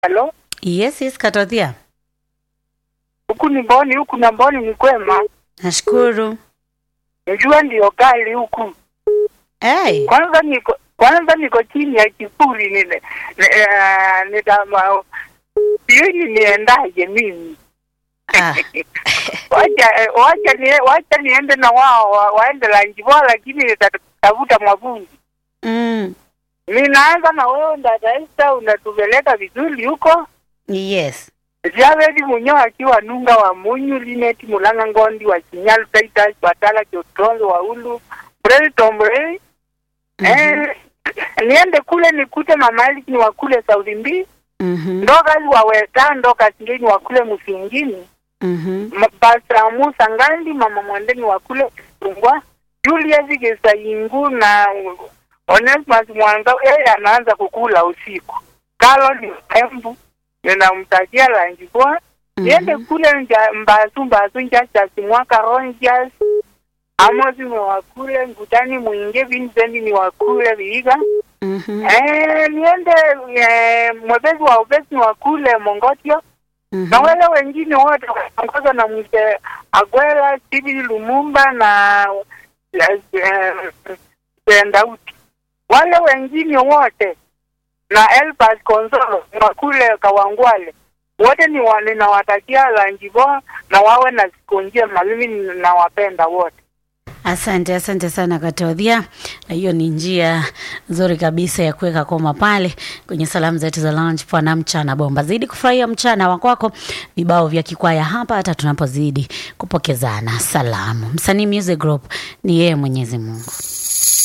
Halo, Yes, yes, Katothia. huku ni Mboni, huku na Mboni ni kwema. Nashukuru. Njua ndio kali huku. Hey. Kwanza niko kwanza niko chini ya kivuli nile uh, nitama sijui niendaje mimi Ah. wacha eh, wacha nie, wacha niende na wao wa, waende Lanjiboa, lakini nitatafuta mwavuli. Mm. Ninaanza na wewe ndataista, unatupeleka vizuri huko Yes. Javedi Munyo akiwa nunga wa Munyu Lineti Mulanga Ngondi wa Kinyalu Taitas Batala Kiotonzo wa Ulu Brei Tombrei eh, niende kule nikute mama Eliki ni wa kule Saudi Mbi Mhm. ndokazi wa Weta ndoka singeni wa kule Musingini Mhm. Ma- Basra Musa Ngandi mama Mwandeni wa kule Tungwa Julius Gesayingu na Onesmus Mwanza yeye anaanza kukula usiku Kalo ni Embu ninamtakia Lanjibwa niende kule nja mbasu mbasu njachasi mwaka ronjas Amosi ni wa kule Ngutani Mwinge Vincent ni wa kule Viiga Mhm. eh niende eh, mwepesi wa upesi ni wa kule Mongotio na Mhm. wale wengine wote wakiongozwa na mzee Agwela, Steve Lumumba na eh, eh, Ndauti, wale wengine wote na Elbas Konsolo na kule Kawangwale wote ni wa- ninawatakia Lanjiboa na wawe na siku njema. Mimi ninawapenda wote. Asante, asante sana Katothia. Na hiyo ni njia nzuri kabisa ya kuweka koma pale kwenye salamu zetu za lunch pana mchana bomba. Zidi kufurahia mchana wa kwako, vibao vya kikwaya hapa, hata tunapozidi kupokezana salamu. Msanii Music Group ni yeye Mwenyezi Mungu.